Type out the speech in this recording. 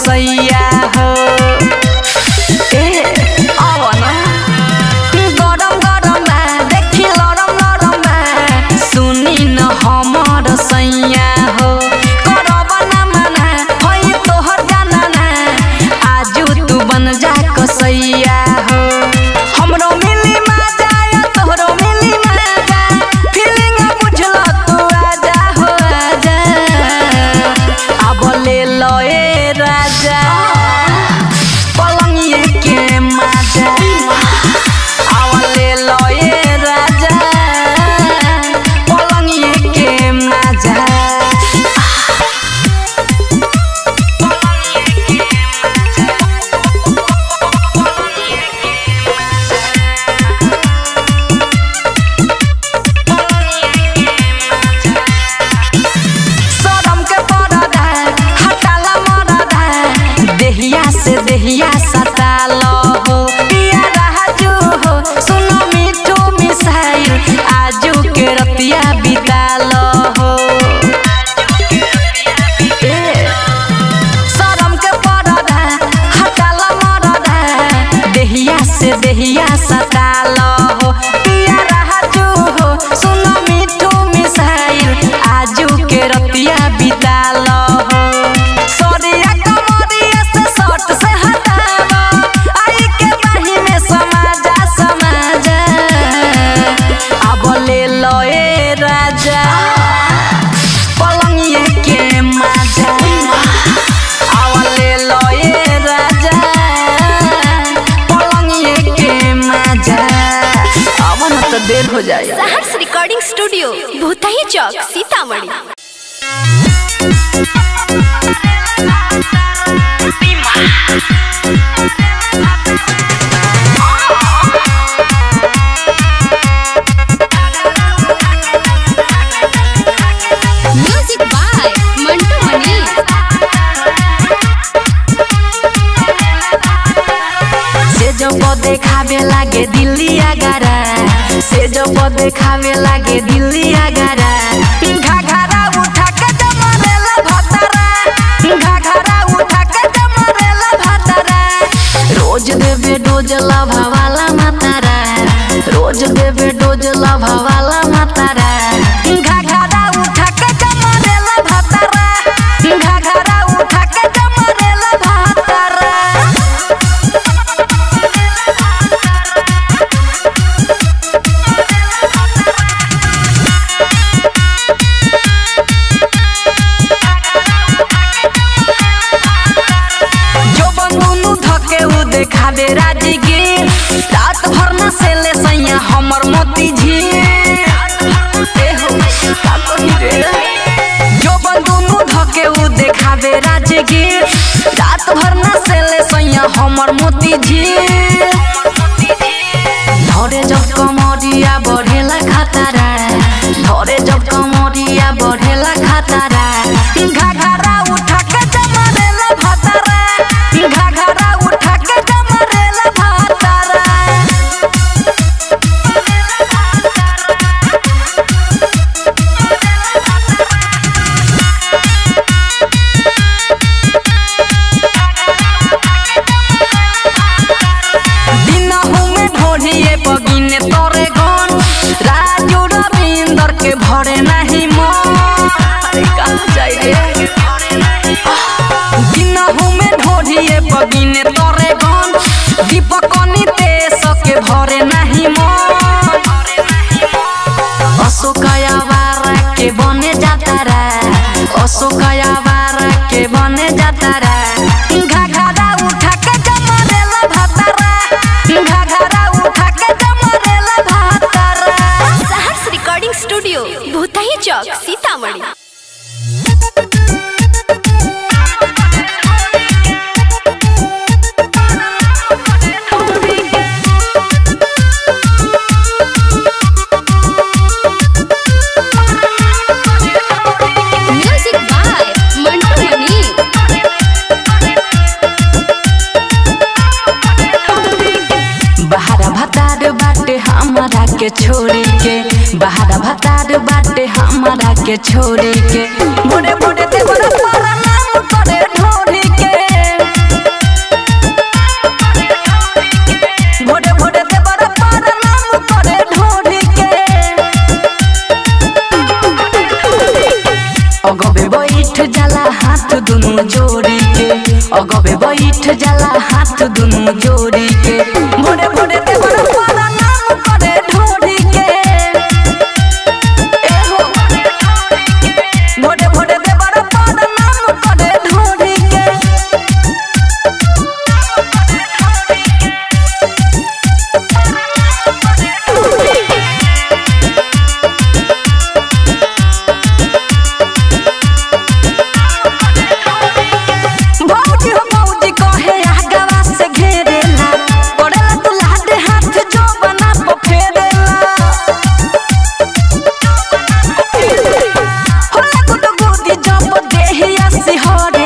कसैया हो ए आवा ना गरम गरम बा देखी लरम लरम बा सुनी न हमर सैया हो करब ना मना होइ तोहर गाना ना आजू तू बन जा कसैया हो हमरो मिली मजा या तोहरो मिली मजा फीलिंग बुझल तू आजा हो आजा अब ले लो ए राजा पलंगिए के मजा आवले लये राजा पलंगिए के मजा सरम के परदा हटाला मरदा देहिया से देहिया सटाल हो पिया राजू हो सुनो मिठू मिसाइल आजू के रतिया बिताल हो ए, सरम के परदा हटाला मरदा देहिया से देहिया सटाल हो पिया राजू हो सुनो मिठू मिसाइल आजू के रतिया बिताल हो सरिया कमरिया से शर्ट से हटावा आई के बाही में समाजा समाजा अब ले लो ए राजा पलंगिए के मजा आवले लो ए राजा पलंगिए के मजा अब न तो देर हो जाए Saharsa recording studio Bhutahi Chowk Sitamarhi music by Mantu Mani से जो को देखावे लागे दिल्ली आगारा से जो को देखावे लागे दिल्ली आगारा घाघरा उठा के जमरेला भतरा घाघरा उठा के जमरेला भतरा रोज देवे डोज लभावाला मातारा रोज देवे डोज लभावाला मातारा घाघरा उठा के जमरेला भतरा घाघरा उठा के जमरेला भतरा जो बंदूनु धके उ देखावे राजगीर रात भर न सेले सैया हमर मोती झील ए हो, का कही रे? जो बंदूनु धके उ देखावे राजगीर रात भर न सेले सैया हमर मोती झील धरे जब कमरिया बढ़ेला खतरा धरे जब कमरिया बढ़ेला खतरा घाघरा उठा के जमरेला भतरा घाघरा उठा के जमरेला भतरा दिनहु में ढोढ़िए बगिने तोरे गन राजू रविंदर के भरे नहीं मन अरे कहाँ जाई रे दिनहु में ढोढ़िए बगिने तोरे गन दीपक नितेश के भरे नहीं मन अशोकया वारा के बने जाता रा अशोकया वारा के बने जाता रा घाघरा उठा के जमरेला भतरा घाघरा उठा के जमरेला भतरा Saharsa recording studio Bhutahi Chowk Sitamarhi music by Mantu Mani बहारा भतार बाटे हमारा के छोड़ी के बहारा भतार बाटे हमारा के छोड़ी के बुढ़े बुढ़े ते बड़ा पारा नाम करे ढोरी के हाथ दुनु जोड़ी के अगबे बैठ जाला हाथ दुनु जोड़ी के भोरे भोरे देवर पारा नाम करे ढोड़ी के ए हो भोरे भोरे देवर पारा नाम करे ढोड़ी के भौजी हो भौजी कहे आगवा से घेरेला करेला तू लाडे हाथ जो बना पो फेरेला होला गुड गुदी जब देहिया सिहर